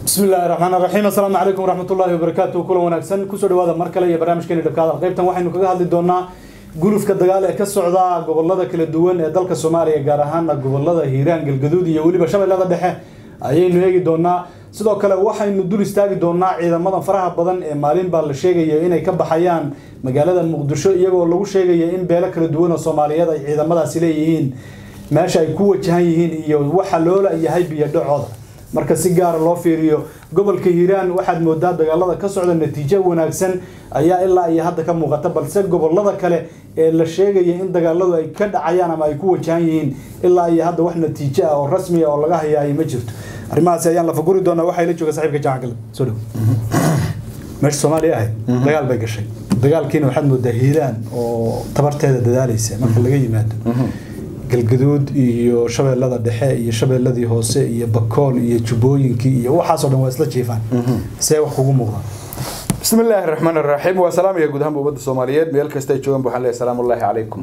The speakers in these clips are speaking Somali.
bismi illaahi raxmaan raxiim assalaamu calaykum waraxmat ullaahi wabarakaatu kulan wanaagsan kusoo dhawaada mar kale iyo barnaamijkeeni dhabkaada qaybtan waxaynu kaga hadli doonaa gulufka dagaal ee ka socda gobolada kala duwan ee dalka soomaaliya gaar ahaana gobolada hiiraan galgaduud iyo weliba shabeellada dhexe ayaynu eegi doonaa sidoo kale waxaynu dul istaagi doonaa ciidamadan faraha badan ee maalin baa la sheegaya inay ka baxayaan magaalada muqdisho iyagoo lagu sheegaya in beelo kala duwan oo soomaaliyeed ay ciidamadaasi leeyihiin meesha ay ku wajahan yihiin iyo waxa loola yahay biyo dhacooda marka si gaara loo fiiriyo gobolka hiiraan waxaad moodaa dagaalada ka socda natiijo wanaagsan ayaa ilaa iyo hadda ka muuqata balse gobolada kale ee la sheegaya in dagaaladu ay ka dhacayaan ama ay ku wajahan yihiin ilaa iyo hadda wax natiijo ah oo rasmi ah oo laga hayaayo ma jirto arrimahaasi ayaan la faguri doonaa waxaa ila jooga saaxiibka jacan galab soo dhow meesha soomaaliya ahayd dagaal bay gashay dagaalkiina waxaad moodaa hiiraan oo tabarteeda dadaalaysa marka laga yimaado galgaduud iyo shabeellada dhexe iyo shabeelladii hoose iyo bakool iyo jubbooyinkii iyo waxaasoo dhan waa isla jiifaan see wax kugu muuqdaan bismi illaahi raxmaan raxiim waa salaamaya guud ahaanba ummadda soomaaliyeed meel kasta ay joogaan waxaan leeyahay salaamu ullaahi calaykum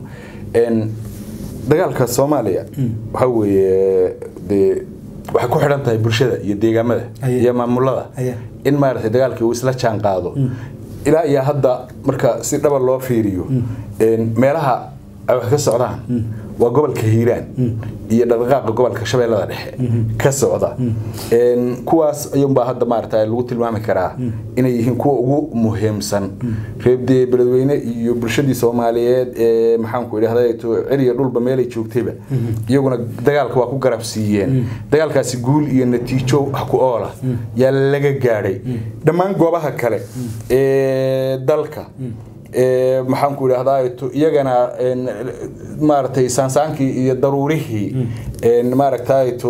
dagaalka soomaaliya waxaa weeye dee waxay ku xidhan tahay bulshada iyo deegaamada Aye. iyo maamulada Aye. in maaragtay dagaalkii uu isla jaan qaado ilaa iyo hadda marka si dhaba loo fiiriyo meelaha ay wax ka socdaan waa gobolka hiiraan iyo dhaqdhaqaaqa gobolka shabeellada dhexe ka socda Een, kuwaas ayuunbaa hadda maaragta lagu tilmaami karaa inay yihiin kuwa ugu muhiimsan reebdee beledweyne iyo bulshadii soomaaliyeed ee maxaanku idhahda celiya dhulba meelay joogtayba iyaguna dagaalka waa ku garab siiyeen dagaalkaasi guul iyo natiijo wax ku oola yaa laga gaadhay dhammaan goobaha kale ee dalka ee maxaanku idhahdaa iyagana een, maaragtay saansaankii iyo daruurihii een, maaragtay to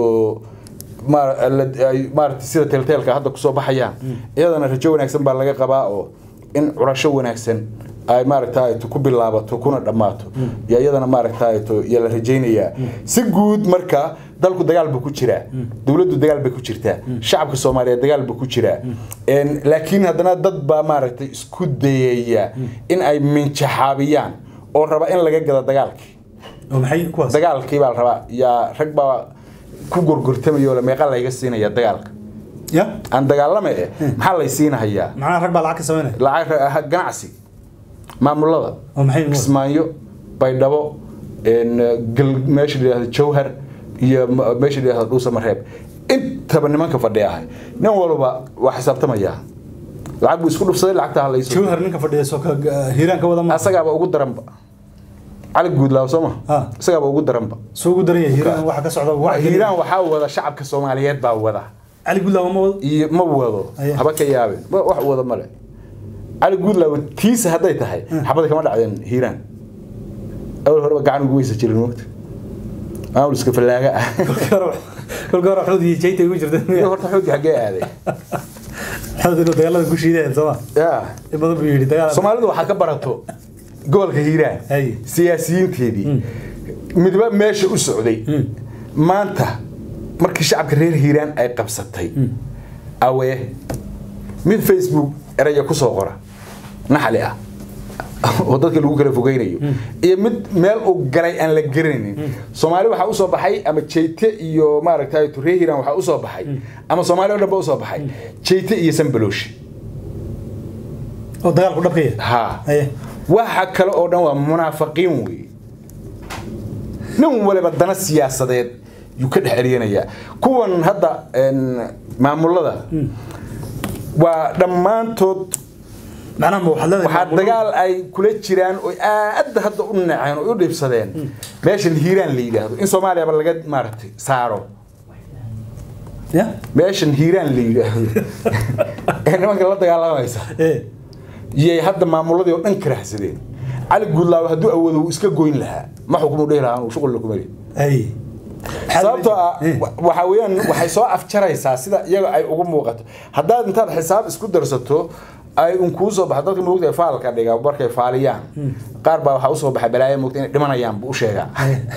maar- la- ay maaragtay sida teelteelka hadda kusoo baxayaan iyadana rajo wanaagsan baa laga qabaa oo in curasho wanaagsan ay maaragtay ku bilaabato kuna dhammaato iyo iyadana maaragtay yaa la rajaynayaa si guud marka dalku dagaal buu ku jiraa dowladdu dagaal bay ku jirtaa shacabka soomaaliyeed dagaal buu ku jiraa Een, laakiin haddana dad baa maaragtay isku dayaya in ay minjaxaabiyaan oo raba in laga gado dagaalkii oo maxay kuwaas dagaalkii baa la rabaa yaa rag baa ku gorgortamaya oo la meeqa layga siinaya dagaalka ya aan dagaalama eh maxaa lay siinahayaa macnaha rag baa lacag ka samaynaya lacag ah, ganacsi maamulada oo maxay kismaayo baydhabo een, gal- meesha la yidhahdo jawhar iyo ma- meesha la yidhahdo dhuusa mareeb intaba nimanka fadhiya ahay nin walba waa xisaabtamaya lacag buu isku dhufsaday lacagta ha layso jawhar ninka fadhiya soo ka hiiraan ka wada ma asagaaba ugu daranba cali guudlaaw soo ma Ha. isagaaba ugu daranba soo ugu daran yahay hiiraan waxa ka socda wax hiiraan waxaa wada shacabka soomaaliyeed baa wada cali gudlaaw ma wado iyo ma wado Aye. haba ka yaabin wa- wax wada male cali guudlaaw tiisa hadday tahay xabada kama dhacdeen hiiraan awal horeba gacan ugu weysa jirin mogta maamul iska fallaaga ah kolka hore xood iyo jayta ugu jirta iyo horta xoogii xaggee aaday xood inuu dagaalada ku shiideen sooma ya in badan buu yidhi dagaal soomaalidu waxaa ka barato gobolka hiiraan Aye. siyaasiyiinteedii midba meesha u socday maanta markii shacabka reer hiiraan ay qabsatay awee mid facebook eraya kusoo qora naxali ah oo dadka lagu kala fogeynayo iyo mid meel uu galay aan la garanaynin soomaali waxaa usoo baxay ama jeyte iyo maaragtay reer hiiraan waxaa usoo baxay ama soomaali oo dhan ba usoo baxay jeyte iyo sanbalooshi oo dagaalku dhabka yahay ha Aye. waxa kale oo dhan waa munaafiqiin wey nin waliba dana siyaasadeed yuu ka dhex eryanaya kuwan hadda een, maamulada waa dhammaantood macnaha ma waxaad leedahay waxaa dagaal ay kula jiraan oo aad hadda u naceen oo u dhibsadeen meeshan hiiraan la yidhaahdo in soomaaliyaba laga maaragtay saaro ya meeshan hiiraan la yidhaahdo ee nimanka la dagaalamaysa ee yay hadda maamuladii oo dhan karahsadeen cali guudlaaw hadduu awoodo wuu iska goyn lahaa ma xukumu dhihi lahaa uu shuqul kumari ay sababtoo ah Eh. wa- waxa weeyaan waxay soo afjaraysaa sida iyaga ay ugu muuqato haddaad intaad xisaab isku darsato ay un kuu soo baxo dadka moogta faalka dhiga markay faaliyaan qaar baa waxaa usoo baxa balaayo moogta inay dhimanayaan buu u sheegaa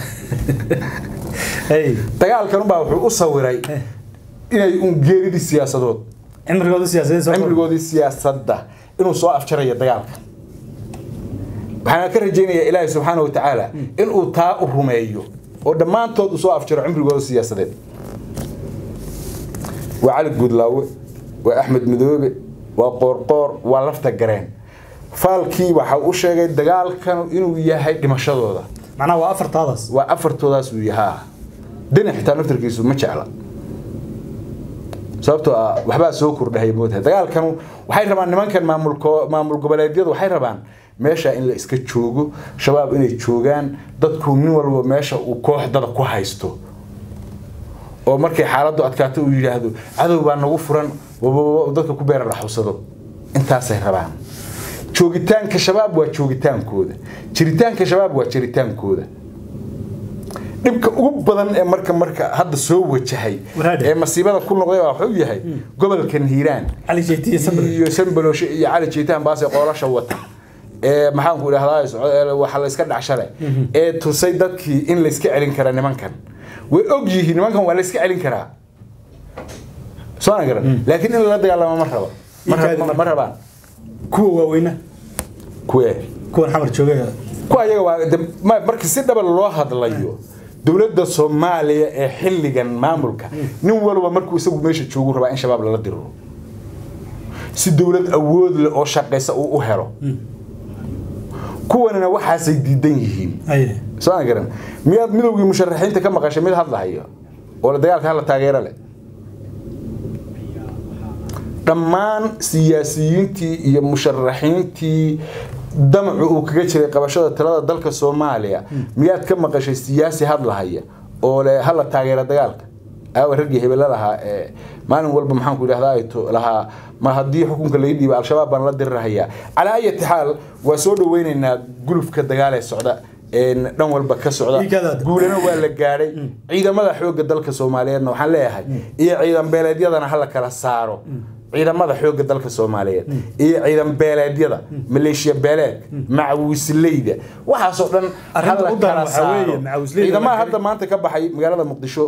ay dagaalkan baa wuxuu u sawiray inay un geeridii siyaasadood cimrigooda siyaasadeed soo cimrigoodii siyaasadda inuu soo afjarayo dagaalka waxaan ka rajaynayaa ilaahay subxaana watacaala inuu taa u rumeeyo oo dhammaantood uu soo afjaro cimrigooda siyaasadeed waa cali guudlaawe waa axmed madoobe waa qoorqoor waa lafta gareen faalkii waxa u sheegay dagaalkan inuu yahay dhimashadooda macnaha waa afartaadaas waa afartoodaas uu yahaa deni xitaa naftarkiisu ma jecla sababtoo ah waxbaa soo kordhahay moodahay dagaalkan waxay rabaan nimankan maamulko maamul goboleedyadu waxay rabaan meesha in la iska joogo shabaab inay joogaan dadku nin walba meesha uu kooxdada ku haysto oo markay xaaladdu adkaato uu yidhaahdo cadow baa nagu furan wababa dadka ku beera dhaxusado intaasay rabaan joogitaanka shabaab waa joogitaankooda jiritaanka shabaab waa jiritaankooda dhibka ugu badan ee marka marka hadda soo wajahay Waraade. ee masiibada ku noqday waa wuxuu yahay gobolkan hiiraan cali jeyti iyo sabir iyo sanbaloshe iyo cali jiitaan baase qoolasha wata ee maxaanku idhahdaa socod- ee waxa la iska dhacshale ee tusay dadkii in la iska celin kara nimankan way og yihiin nimankan waa la iska celin karaa soo aan garan laakiin in lala dagaalamo ma rabo ma Ii kaadi rab- marka. ma rabaan kuwa waaweyna kuwee kuwan xamar jooga kuwa ayaga waa de- ma- marka si dhaba loo hadlayo dowladda soomaaliya ee xilligan maamulka nin walba markuu isagu meesha joogu rabaa in shabaab lala diriro si dowlad awood leh oo shaqaysa uu u helo kuwanina waxaasay diidan yihiin aye soo aan garan miyaad midowgii musharaxiinta ka maqashay mid hadlahayo oo la dagaalka hala taageero leh dhammaan siyaasiyiintii iyo musharaxiintii damacu uu kaga jiray qabashada talada dalka soomaaliya miyaad ka maqashay siyaasi hadlahaya oo le hala taageero dagaalka aawa raggii hebela lahaa ee maalin walba maxaanku idhahdaa ay to- lahaa ma haddii xukunka laga dhiiba al-shabaab baan la dirirahayaa calaa ayati xaal waa soo dhaweynaynaa gulufka dagaal ee socda een dhan walba ka socda Ii gadaad. guulana waa la gaadhay ciidamada xoogga dalka soomaaliyeedna waxaan leeyahay iyo ciidan beeleedyadana hala kala saaro ciidamada xoogga dalka soomaaliyeed iyo ciidan beeleedyada maleeshiya beeleed macawisleyda waxaasoo dhan Arrinta hala u daran kala waxaa weeye, saaro macawisleyda ciidamaha waa hadda maanta ka baxay magaalada muqdisho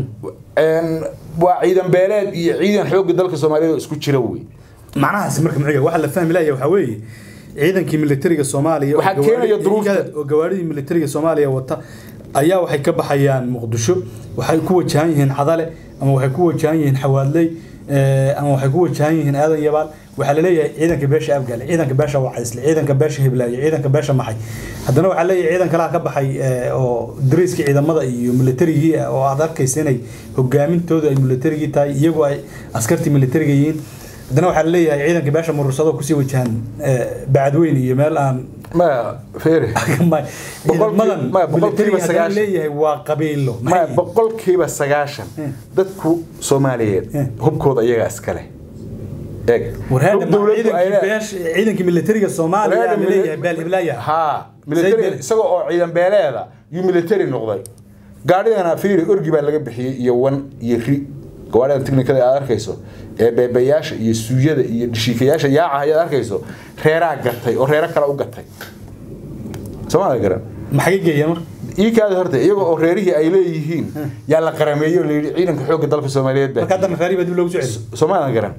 een, waa ciidan beeleed iyo ciidan xoogga dalka soomaaliyeed oo isku jira wey macnahaasi marka muxiga waxa la fahmi laaya waxaa weeye ciidankii militariga soomaaliya oo Waxaa gawaari- keenaya duruufta. oo gawaaridii militariga soomaaliya wata ayaa waxay ka baxayaan muqdisho waxay ku wajahan yihiin cadale ama waxay ku wajahan yihiin xawaadley eh, ama waxay ku wajahan yihiin aadan yabaal waxaa laleeyahay ciidanka beesha abgaale ciidanka beesha wacaysle ciidanka beesha hiblaayo ciidanka beesha maxay haddana waxaa leeyahay ciidan kalaha ka baxay eh, oo dariiskii ciidamada iyo militarigii ah oo aad arkaysa inay hogaamintoodu ay militarigii tahay iyagoo ay askartii militariga yihiin haddana waxaa laleeyahay ciidanka beesha murursado kusii wajahan eh, bacadweyn iyo meel aan ma feere ciidamadan maya, boqolkiiba militariga haddana sagaashan. leeyahay waa qabiilo ma boqolkiiba sagaashan dadku soomaaliyeed Eh. hubkooda iyagaa iskale eeg warhaada hub dowladdu ay leedahay. ciidankii militariga soomaaliya Warhaada la mili- leeyahay baalhiblaya haa military Zayd- isagoo oo ciidan beeleeda yuu military noqday gaadhigana fiiri orgi baa laga bixiyey iyo wan iyo ri gawaadhida tiknikada aad arkayso ee beebayaasha iyo suuyada iyo dhishiikayaasha yaaca ayaad arkayso reeraa gatay oo reero kale u gatay soomaalia garan maxay geeyeen marka ii kaada horta iyagoo oo reerihii ay leeyihiin yaa la qarameeyo la yidhi ciidanka xoogga dalka soomaaliyeed baa marka haddana raari baa dib loogu soo celiyo Soomaaliya garan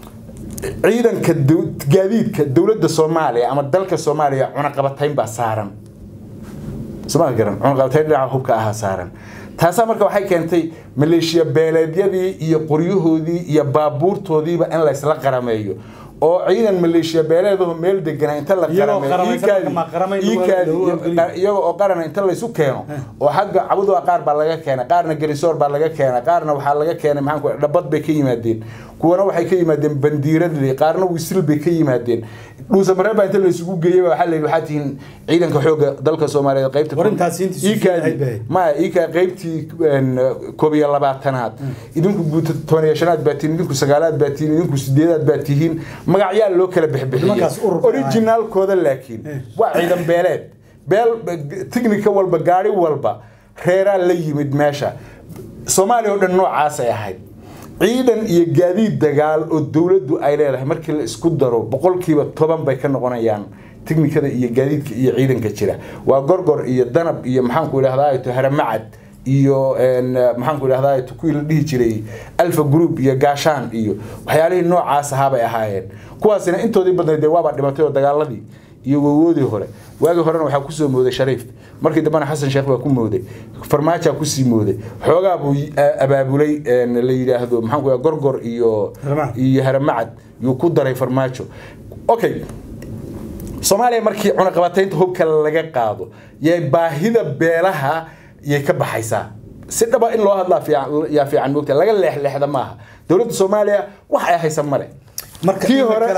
ciidanka dow- gaadiidka dowladda Soomaaliya ama dalka Soomaaliya cunaqabatayn baa saaran Soomaaliya garan cunaqabatayn dhinaca hubka ah saaran taasaa marka waxay keentay maleeshiya beeleedyadii iyo qoryahoodii iyo baabuurtoodiiba in la isla qarameeyo oo ciidan maleeshiya beeleedahu meel deganaa inta la Iyagoo qarameeyo qaramaysan ii kaadi- marka ma qaramayn ii lagu- kaadi- lagu hawlgeliyo. iyagoo oo qaran inta laysu keeno oo xagga cabuda qaar baa laga keenay qaarna garisoor baa laga keenay qaarna waxaa laga keenay maxaan ku dhabad bay ka yimaadeen kuwana waxay ka yimaadeen bandiiradle qaarna wisil bay ka yimaadeen dhuusamareer baa inta laysugu geeyey baa waxaa la yidhi waxaa tihiin ciidanka xoogga dalka soomaaliyeed qaybta War intaas intii Ii suufiya kaadi- ahayd bay. maya ii kaa qaybtii een, koob iyo labaatanaad idinku guuta toban iyo shanaad baa tihiin idinku sagaalaad baa tihiin idinku sideedaad baa tihiin magacyaa loo kala Nimankaas urur bixbixiyey baa originaalkooda laakiin waa ciidan beeleed beel tiknika walba gaari walba reeraa la yimid meesha soomaaliya oo dhan noocaasay ahayd ciidan iyo gaadiid dagaal oo dowladdu ay leedahay markii la isku daro boqolkiiba toban bay ka noqonayaan tiknikada iyo gaadiidka iyo ciidanka jira waa gorgor iyo danab iyo maxaanku idhahdaa to haramacad iyo een, maxaanku idhahdaa to kuwii la dhihi jiray alfa group iyo gaashaan iyo waxyaalihii noocaas ahaa bay ahaayeen kuwaasina intoodii badnayd dee waaba dhimatay oo dagaaladii iyo wawoodii hore waagii horena waxaa kusoo mooday shariif markii dambena xasan sheekh baa ku mooday farmaajaa kusii mooday xoogaa buu abaabulay la yidhaahdo maxaan gorgor iyo iyo haramacad yuu ku daray farmaajo okay soomaaliya markii cunaqabataynta hubka laga qaado yay baahida beelaha yay ka baxaysaa si dhaba in loo hadlaa yaa fiican moogta laga leexleexda maaha dowladda soomaaliya wax ay haysa male kii hore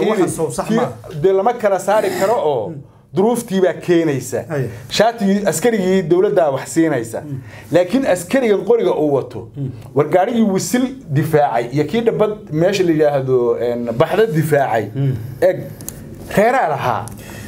dee lama kala saari karo oo duruuftiibaa keenaysa shaatigii askarigii dowladdaa wax siinaysa laakiin askarigan qoriga uu wato war gaarigii wisil difaacay iyo kii dhabad meesha la yidhaahdo baxda difaacay eg reeraa lahaa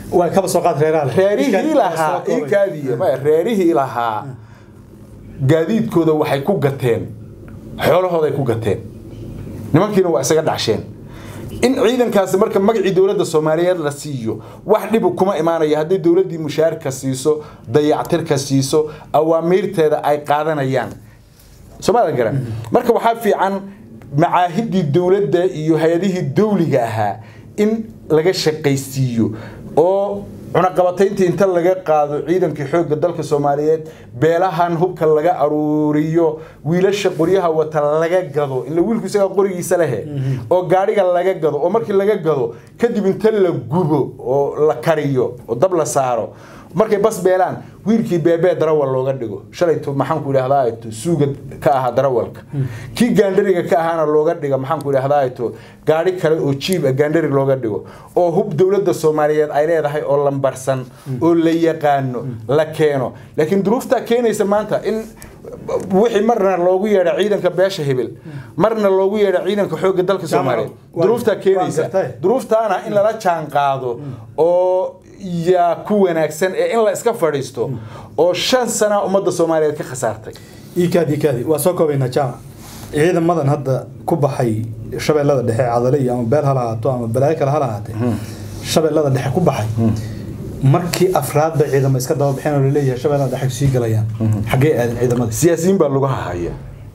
reerihii lahaa ikaadiy reerihii lahaa gaadiidkooda waxay ku gateen xoolahooday ku gateen nimankiina waa isaga dhacsheen in ciidankaasi marka magacii dowladda soomaaliyeed la siiyo wax dhibu kuma imaanayo haddii dowladdii mushaarka siiso dayactirka siiso awaamiirteeda ay qaadanayaan soomaalia garan marka waxaa fiican macaahidii dowladda iyo hay-adihii dowliga ahaa in laga shaqaysiiyo oo cunaqabatayntii inta laga qaado ciidankii xoogga dalka soomaaliyeed beelahan hubka laga aruuriyo wiilasha qoryaha wata laga gado ila wiilku isagaa qorigiisa lehe oo gaadhiga laga gado oo markii laga gado kadib inta la gubo oo la kariyo oo dab la saaro markay bas beelaan wiilkii beebee darawal looga dhigo shalayto maxaanku idhahdaa suuga ka ahaa darawalka kii gaandhariga ka ahaana looga dhiga maxaanku idhahdaa gaadhi kale oo jiib gaandhari looga dhigo oo hub dowladda soomaaliyeed ay leedahay oo lambarsan oo la yaqaano la keeno laakiin duruuftaa keenaysa maanta in wixii marna loogu yeedha ciidanka beesha hibil marna loogu yeedha ciidanka xoogga dalka soomaaliyeed duruuftaa keenaysa duruuftaana in lala jaan qaado oo yaa ku wanaagsan ee in la iska fadhiisto oo shan sana ummadda soomaaliyeed ka khasaartay iikaadi iikaadi waa soo koobaynaa jaamac ciidamadan hadda ku baxay shabeellada dhexe cadale iyo ama beel ha lahaato ama balaayo kale ha lahaatee shabeellada dhexe ku baxay markii afraad bay ciidamo iska daba bixeen oo laleeyahay shabeellada dhexe sii galayaan xaggee aadeen ciidamada siyaasiyiin baa lagu hahaya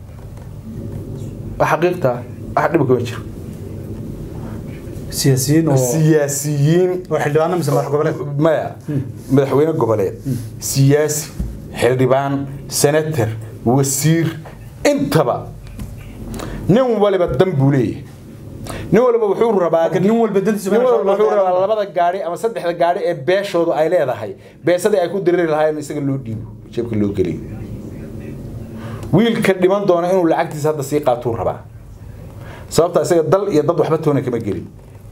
xaqiiqta wax dhiba kama jiro siyaasiyiin oo siyaasiyiin oo xildhibaano mise madax goboleed maya madaxweyne goboleed siyaasi xildhibaan senator wasiir intaba nin waliba dan buu leeyahay nin waliba wuxuu rabaa nin walba dantiisa nin waliba wuxuu rabaa labada gaari ama saddexda gaari ee beeshoodu ay leedahay beesadii ay ku diriri lahaayeen isaga loo dhiibo jeebka loo geliyo wiilka dhiman doona inuu lacagtiisa hadda sii qaatuu rabaa sababta isaga dal iyo dad waxba toona kama gelin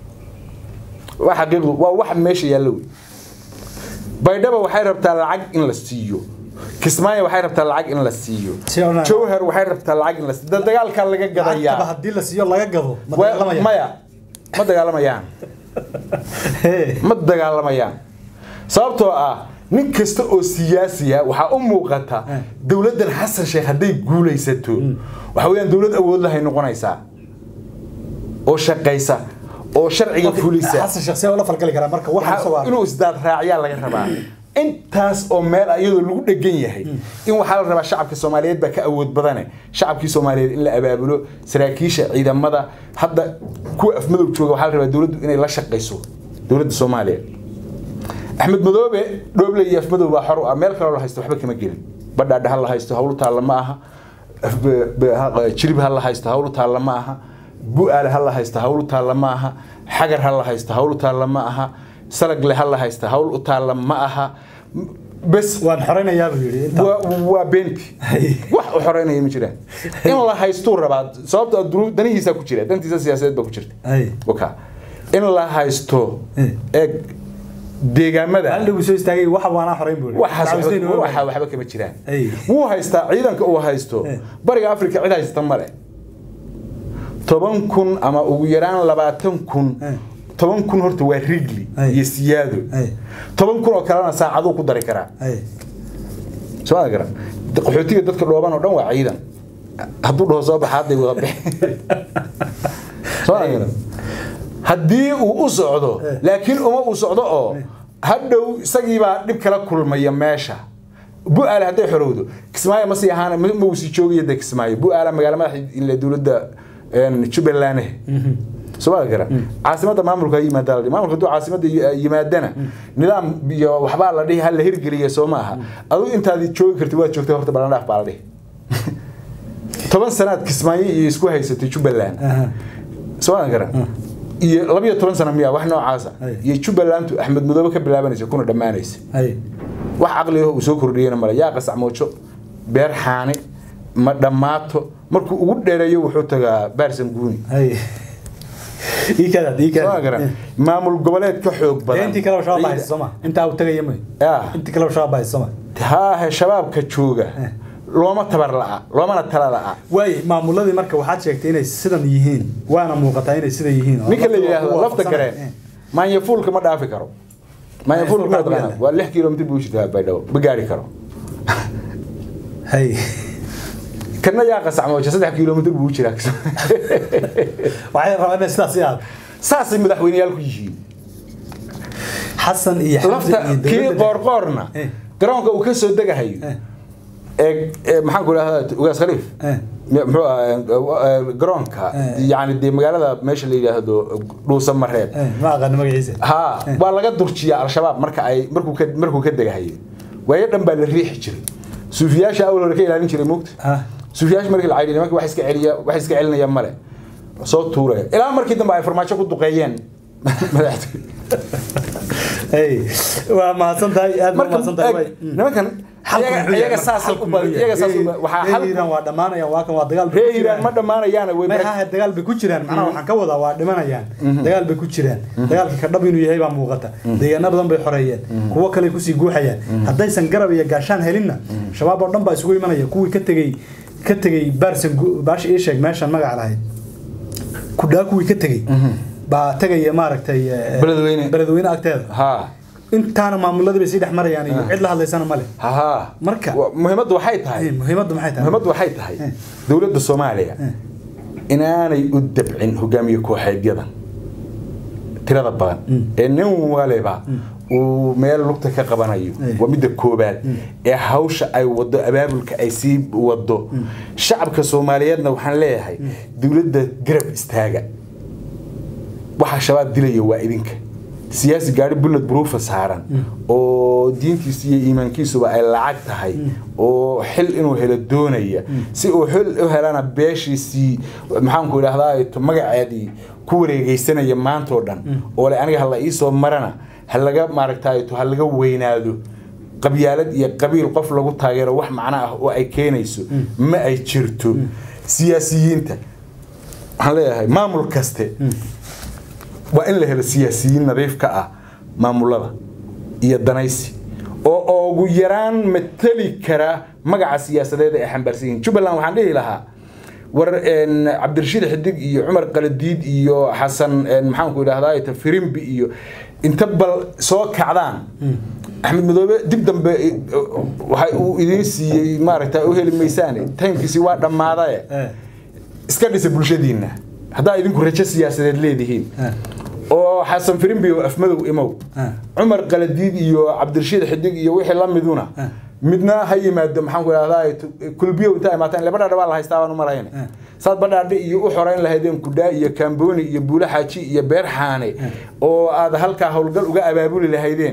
waa xaqiiqdu waa wax meesha yaallo wey baydhaba waxay rabtaa lacag in la siiyo kismaayo waxay rabtaa lacag in la siiyo jowhar waxay rabtaa lacag in la siiyo dagaalkaa laga gadayaa haddii la siiyo laga gado maya ma dagaalamayaan ma dagaalamayaan sababtoo ah nin kasta oo siyaasiya waxaa u muuqata dowladdan xasan sheekh hadday guulaysato waxa weeyaan dowlad awood lahay noqonaysaa oo shaqaysa oo sharciga fulisa xasan sheekh see ula falgali karaa marka waxa inuu isdaad raaciyaa laga rabaa intaas oo meel iyadoo lagu dhegan yahay in waxaa la rabaa shacabka soomaaliyeed baa ka awood badane shacabkii soomaaliyeed in la abaabulo saraakiisha ciidamada hadda kuwa afmadow jooga waxaa la rabaa dowladdu inay la shaqayso dowladda soomaaliya axmed madoobe dhooble iyo afmadow baa xor u ah meel kaloo la haysto waxba kama gelin badhaadha ha la haysto hawlu taalla ma aha jirib ha la haysto hawlu taalla ma aha bu-aale ha la haysto hawl u taalla ma aha xagar ha la haysto hawl u taalla ma aha salagle ha la haysto hawl u taalla ma aha bes waan xoreynayaa buu yidhi waa beenti wax u xoreynaya ma jiraan in la haystuu rabaa sababta danihiisa ku jira dantiisa siyaasadeed baa ku jirta waka in la haysto eeg deegaamada aldhagu soo istaagay waxa waana xoreyn buu waxa waxba kama jiraan wuu haystaa ciidanka uu haysto bariga afrika cid haysta male toban kun ama ugu yaraan labaatan kun toban kun horta waa rigli iyo siyaado toban kun oo kalena saacaduu ku dari karaa soo garan qaxootiga dadka dhooban oo dhan waa ciidan hadduu dhaho soo baxa hadday wada bixi soo garan haddii uu u socdo laakiin uma uu socdo oo hadhow isagiibaa dhib kala kulmaya meesha bu-aale hadday xorowdo kismaayo ma sii ahaan ma uu sii joogaya de kismaayo bu-aale magaala madaxa dowladda jubbaland soo garan caasimada maamulka yimaada la dhihi maamulka hadduu caasimada yi- yimaadana nidaam iyo waxbaa la dhihi ha la hirgeliya soo maaha adigu intaadi joogi karti waad joogtay horta balandhaaf baa la dhihi toban sanaad kismaayo iyo isku haysatay jubbaland Aha. soo garan iyo labiyo toban sano miya wax noocaasa Ay. iyo jubbalandu axmed madoobe ka bilaabanaysa kuna dhammaanaysa hay wax caqliga uu soo kordhiyana male yaa qasacmoojo beer xaane ma dhammaato markuu ugu dheereeyo wuxuu tagaa baarsan guuni hay ii kadaad ii soo kadaad garan maamul goboleed ka xoog badan intii kaleba shabaab baa haysa sooma intaa uu tagaya may Ah. intii kaleba shabaab baa haysa sooma haahe shabaabka jooga looma tabar la'a loomana tala la'a waay maamuladii marka waxaad sheegtay inay sidan yihiin waana muuqataa inay sida yihiin oo ninka la lafta yidhaahdo waa lafta waafaqsanay. gareen maanyafuulka ma dhaafi karo maanyafuulka ma Maanyafuulka taqaana waa waa lix kilomitr buu jirtaa baydhabo ma gaari karo hay kana yaa qasacmooja saddex kilomitr buu jiraa waxay rabaan inay sidaas yaad saasay madaxweyneyaal ku yihiin xasan iyo xamse lafta iyo kii dowladda- qoorqoorna Eh. garoonka uu ka soo degahayo Eh. ee ee, maxaan ku idhahdaa ugaas khaliif Eh. M- muxuu ahaa eh, garoonka Eh. yani dee magaalada meesha la yidhaahdo dhuusa mareeb Eh, ma aqaan magaciisa ha waa laga durjiyaa al-shabaab marka ay markuu ka markuu ka degahayo waayo dhan baa la riixi jiray suufiyaasha awal hore ka ilaalin jiray moogta Ah. suufiyaasha markii la caydhiy nimanka wax iska celiya wax iska celinaya male soo tuuraya ilaa markii dambe ay farmaajo ku duqeeyeen madaxtooy hey waa mahadsan tahay aad baa marka mahadsan tahay eeg, waay nimankan Xalku iyaga- muxuu yahay iyaga marka? saasay Xalku u badan muxuu iyaga yahay? saasay u badan- waxaa Reer xal Hiiraan waa dhamaanayaan waa kan waa dagaal bay reer ku hiiraan jiraan. ma dhammaanayaana way may haha dagaal bay ku jiraan macnaha waxaan ka wadaa waa dhimanayaan dagaal bay ku jiraan dagaalka ka dhab inuu yahay baa muuqata deegaano badan bay xoreeyeen kuwo kale kusii guuxayaan haddaysan garab iyo gaashaan helinna shabaab oo dhan baa isugu imanaya kuwii ka tegey ka tegey baarsan gu- baasha ii sheeg meeshan magac lahayd kudhaa kuwii ka tegey baa tegaya maaragtay eh, Beledweyne. beledweyne agteeda ha intaana maamuladii bay sii dhex marayaan iyo cid la hadlaysana male ha ha Marka- Wa- muhiimaddu waxay tahay Eh, muhiimaddu maxay tahay muhiimaddu waxay tahay Eh. dowladda soomaaliya inaanay u dabcin hogaamiye kooxeedyadan tirada badan ee nin waliba uu meel lugta ka qabanayo Eh. waa midda koobaad ee hawsha ay wado abaabulka ay sii wado shacabka soomaaliyeedna waxaan leeyahay dowladda garab istaaga waxa shabaab dilaya waa idinka siyaasi gaari bullet proofa saaran oo diintiisa iyo iimaankiisuba ay lacag tahay oo xil inuu helo doonaya si uu xil u helana beeshiisii maxaanku idhahdaa magaceedii ku wareegeysanaya maantoo dhan oo le aniga hala iisoo marana ha laga maaragtay ha laga weynaado qabyaalad iyo qabiil qof lagu taageero wax macno ah oo ay keenayso ma ay jirto siyaasiyiinta waxaan leeyahay maamul kaste waa in la helo siyaasiyiin nadiif ka ah maamulada iyo danaysi oo ugu yaraan mateli kara magaca siyaasadeed ee ay xambaarsan yihiin jubbaland waxaan dhihi lahaa war een, cabdirashiid xidig iyo cumar qaladiid iyo xasan een, maxaanku idhahdaa firimbi iyo inta bal soo kacdaan axmed madoobe dib dambe eh, waxa uu idiin siiyey maaragta u heli maysaane taymkiisi waa dhammaadaye Eh. iska dhisa bulshadiinna haddaa idinku rajo siyaasadeed leedihiin Eh. oo xasan firimbi oo afmadow imow Eh. cumar qaladiid iyo cabdirashiid xidig iyo wixii la miduna Eh. midna ha yimaado maxaan ku idhahdaa kulbiyo intaa imaataan ile badhaadha waa la haystaa baan u marayna Eh. saad badhaadhe iyo u xorayn lahaydeen kudhaa iyo kaambooni iyo buule xaaji iyo beer xaane oo aad halkaa howlgal uga abaabuli lahaydeen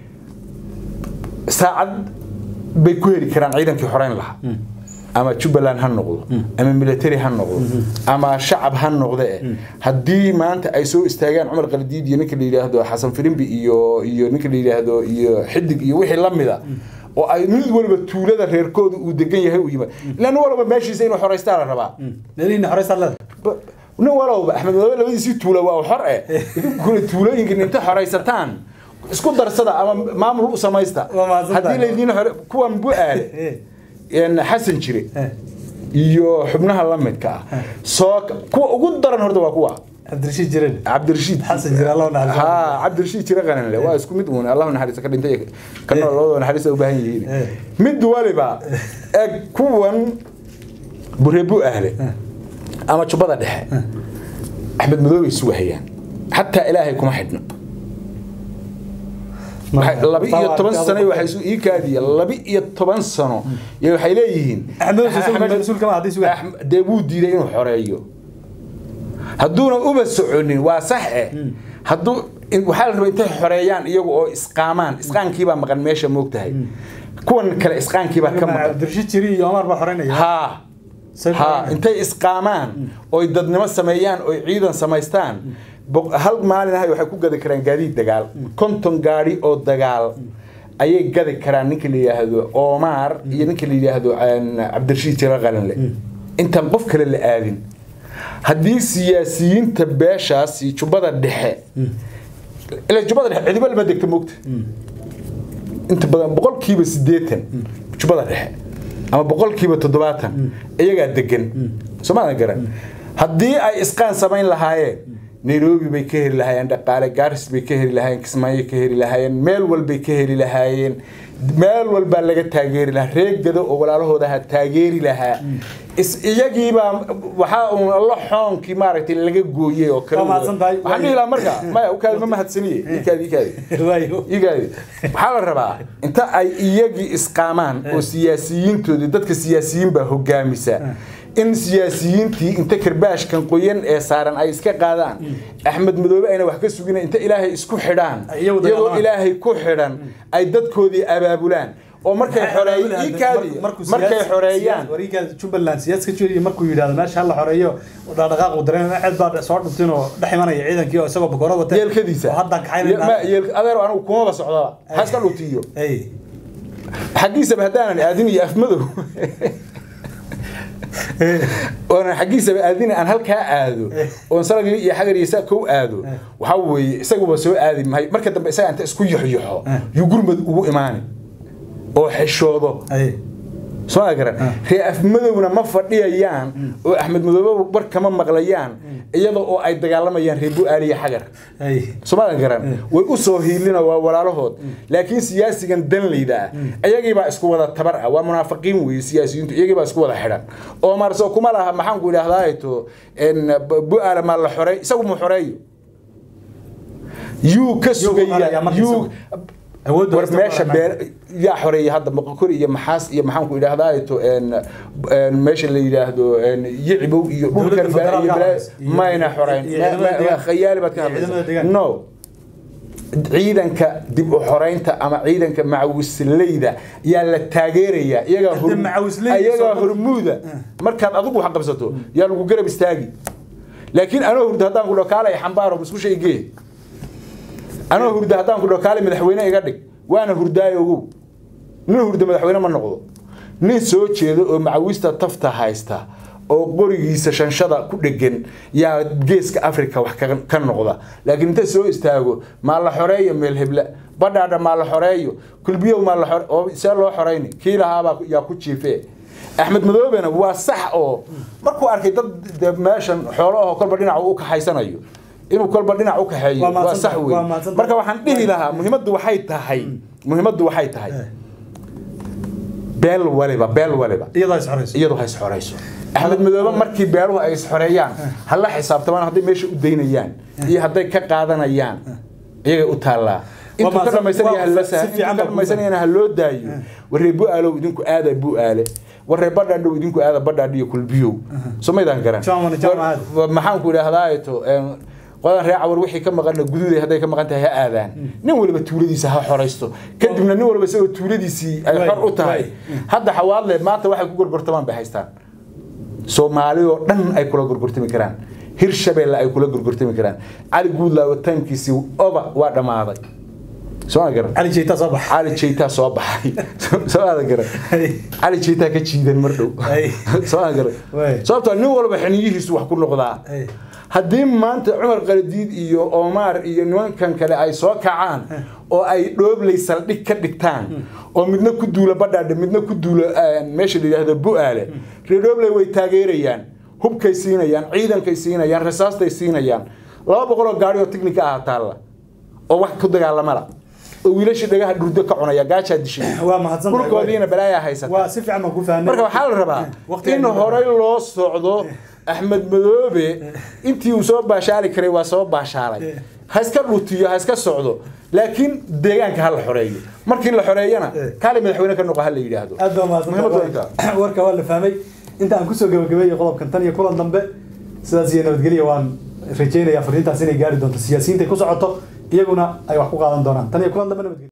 saacad bay ku heli karaan ciidankii xoreyn lahaa ama jubbaland ha noqdo ama military ha noqdo ama shacab ha noqde haddii maanta ay soo istaagaan cumar qaldiid iyo ninka la yidhaahdo xasan firimbi iyo iyo ninka la yidhaahdo iyo xidig iyo wixii la mida oo ay mid waliba tuulada reerkooda uu degan yahay u yimaad ilaa nin walba meeshiisa inuu xoraystaa la rabaa meelihiina horeysaa leeda Ba- nin walowba axmed madoobe labadiisii tuula waa xor eh idinkuna tuulooyinkan inta xoraysataan isku darsada ama maamul u samaysta Waa mahadsantahay. haddii laydiin xore kuwan bu-aale Eh. een, xasan jire Eh. iyo xubnaha la midka ah soo kuwa ugu daran horta waa kuwa cabdirashiid jiren cabdirashiid Xasan Jire, Allah u naxariisto. ha cabdirashiid jire qaninle waa isku mid uun allah naxariista ka dhintay kana labadoo naxariista u baahan yihiin Eh. mid waliba eg kuwan bureebu ahle ama jubbada dhexe axmed madoobe isu wahayaan xataa ilaahay kuma xidhno Waxay- laba iyo toban sano waxay isu ii kaadiya laba iyo toban sano iyo waxay leeyihiin Axmed Madoobe soo meesha Axmed- mas-uul kama ah, haddii sugan. Axmed- dee wuu diiday inuu xoreeyo hadduuna uba soconin waa sax eh hadduu in- waxaa la rabaa intay xoreeyaan iyagu oo isqaamaan isqaankiibaa maqan meesha moogtahay kuwan kale isqaankiibaa ka maqan cabdirashiid jiri iyo omar baa xoreynaya haa Say ha xoreynaya. intay isqaamaan oy dadnimo sameeyaan oy ciidan samaystaan boq- hal maalin ahay waxay ku gadi karaan gaadiid dagaal konton gaadhi oo dagaal ayay gadi karaan ninka la yidhaahdo omar iyo ninka la yidhaahdo een, cabdirashiid jira qalinle intaan qof kale la aadin haddii siyaasiyiinta beeshaasi jubbada dhexe ila jubbada dhexe cidiba lama degta moogta inta badan boqolkiiba siddeetan jubbada dhexe ama boqolkiiba toddobaatan iyagaa degan soomaadan garan haddii ay isqaan samayn lahaayeen nairobi bay ka heli lahaayeen dhaqaale gaaris bay ka heli lahaayeen kismaayo ka heli lahaayeen meel walbay ka heli lahaayeen meel walbaa laga taageeri lahaa reegada oo walaalahooda ha taageeri lahaa is iyagiibaa waxaa uun alla xoonkii maaragtay laga gooyey oo kale Waa mahadsan tahay. waxaan dhihi lahaa marka maya ukaadi ma mahadsaniye ikaadi ikaadi waayo igaadi waxaa la rabaa inta ay iyagii isqaamaan oo siyaasiyiintoodii dadka siyaasiyiin baa hogaamisa in siyaasiyiintii inta karbaashkan qoyan ee saaran ay iska qaadaan axmed madoobe ayna wax ka sugina inta ilaahay isku xidhaan Iyagu dagaalamaan. iyagoo ilaahay ku xidhan ay dadkoodii abaabulaan oo markay xoreeyaan ikaadi markay xoreeyaan warigaada jubbaland siyaaska jiriya markuu yidhahdo meesha hala xoreeyo dhaqdhaqaaq uu dareemo cid baa soo dhuntin oo dhex imanaya ciidankii oo isagoo bakoorad wata yeelkadiisa oo hadda Ma- kaxaynayna yeel- adeer anigu kumaba socdaba haska dhutiyo ay xaggiisaba haddaanan aadin iyo afmadow oonan xaggiisaba aadin aan halkaa aado oon salagii iyo xagar iyo saa kow aado waxaa weeye isaguba soo aadi mahay marka dambe isaga inta isku yoxyoxo yuu gurmad ugu imaani oo xishoodo ay soo ma garan ree afmadowna ma fadhiyayaan oo axmed madoobe war kama maqlayaan iyada oo ay dagaalamayaan ree bu-aaliya xagar ay soomaadan garan way u soo hiilina waa walaalahood laakiin siyaasigan danleyda ah iyagiibaa isku wada tabar ah waa munaafiqiin weeye siyaasiyiintu iyagiibaa isku wada xidhan oo marso kuma laha maxaan ku idhahdaato bu-aala maa la xorey isagu mu xoreeyo yuu ka xoraya sugaya marka yuu awoodda war haysta meesha waa beer yaa xoreeyay hadda moqokor iyo maxaas iyo maxaan ku idhahdaato meesha la yidhaahdo yicibow iyo dhulkan Dowladda baa- iyo federaalka balaa- haysta. Iyo- mayna xoreyn iyo Ma- ciidamada ma- deegaanka. khayaali baad ka Iyo ciidamada hadlaysaa deegaanka. no ciidanka dib u xoreynta ama ciidanka macawisleyda yaa la taageerayaa iyagaa hor- Hadda macawisleyda iyagaa soo- hormuuda markaad adigu wax qabsato yaa lagu garab istaagi laakiin anoo hurda haddaan ku dhokaalay xambaaro musqusha igee anoo hurda haddaan ku dhokaalay madaxweyne iga dhig waana hurdaayo ogow nin hurda madaxweyne ma noqdo nin soo jeedo oo macawista tafta haysta oo qorigiisa shanshada ku dhegan yaa geeska africa wax ka- ka noqda laakiin inta soo istaago maa la xoreeyo meel hebla badhaadha maa la xoreeyo kulbiyow maa la xore oo see loo xoreyni kii lahaabaa yaa ku jiifee axmed madoobena waa sax oo markuu arkay dad de meeshan xoolo ahoo kolba dhinac u kaxaysanayo inuu kolba dhinac u kaxeeyo Waa waa mahadsan sax tahay, wey waa mahadsan tahay. marka waxaan dhihi lahaa muhiimaddu waxay tahay muhiimaddu waxay tahay beel waliba beel waliba iyadoo is xoreyso iyadu ha isxoreyso axmed madoobe markii beeluhu ay isxoreeyaan ha la xisaabtamaan hadday meesha u daynayaan iyo hadday ka qaadanayaan iyagay u taallaa intuu ka mahadsan- dhamaysanaya waa- hala si saa fiican intuu ka baa ku dhamaysanayana ha loo daayo warree bu-aalow idinku aada bu-aale warree badhaadhow idinku aada badhaadh iyo kulbiyow soo maydaan garan Jaamana, jaamacad. War- maxaan ku idhahdaato qodan ree cawar wixii ka maqana guduuday hadday ka maqan tahay ha aadaan nin waliba tuuladiisa ha xoraysto kadibna nin waliba isagoo tuuladiisii ay Waay, xor u tahay waay. hadda xawaadle maanta waxay ku gorgortamaan bay haystaan soomaali oo dhan ay kula gorgortami karaan hirshabeelle ay kula gorgortami karaan cali guudlaawo taymkiisii oba waa dhammaaday soo ma garan cali jeyta soo baxa cali jeytaa soo baxay soo aada garan Hey. cali jeytaa ka jiidan mar dhow Hey. soo aada garan Waay. sababtoo nin walba xiniyihiisu wax ku noqdaa Hey. haddii maanta cumar qaladiid iyo omar iyo nimankan kale ay soo kacaan oo ay dhoobley saldhig ka dhigtaan oo midna ku duula badhaadhe midna ku duula eh, meesha la yidhaahdo bu-aale reer dhoobley way taageerayaan hubkay siinayaan ciidankay siinayaan rasaastay siinayaan laba boqol oo gaari oo tiknika ah taalla oo wax ku dagaalamala oo wiilashii dhagaha dhurdo ka cunaya gaajaa dishay waa mahadsan tahay, dhulkoodiina balaayaa haysata waa si fiican baan ku fahnay marka waxaa la rabaa Waqtiga in aynu- horey loo socdo axmed madoobe intii uu soo baashaali karay waa soo baashaalay ha iska dhutiyo ha iska socdo laakiin deegaanka ha la xoreeyo markii la xoreeyana kaali madaxweyne ka noqo ha la yidhaahdo aad baa mahadsan Muhiimadu waa intaa. warka waa la fahmay inta aan kusoo gabagabeeyey qodobkan tan iyo kulan dambe sidaas iyo nabadgelya waan rajeynaya fariintaas inay gaari doonto siyaasiyiinta ku socoto iyaguna ay wax ku qaadan doonaan tan iyo kulan dambe nabadgelyo